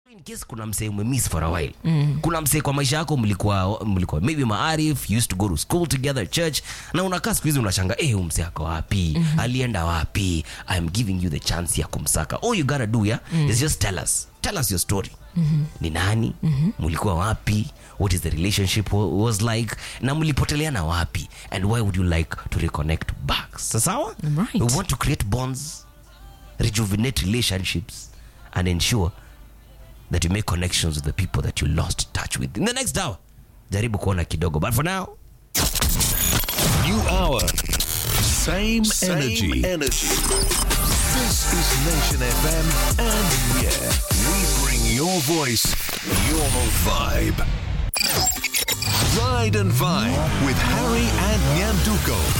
in case kuna msee umemiss for a while mm. kuna msee kwa maisha yako mlikuwa mlikuwa maybe maarif you used to go to school together church na unakaa siku hizi unashanga eh hey, msee ako wapi mm-hmm. alienda wapi i'm giving you the chance ya kumsaka all you gotta do yeah mm. is just tell us tell us your story mm-hmm. ni nani mm-hmm. mlikuwa wapi what is the relationship wa- was like na mlipoteleana wapi and why would you like to reconnect back Sa- sawa Right. we want to create bonds rejuvenate relationships and ensure that you make connections with the people that you lost touch with in the next hour jaribu kuona kidogo but for now New hour. Same, Same energy. energy. This is Nation FM, and yeah, we bring your voice, your vibe. Ride and Vibe with Harry and Nyanduko.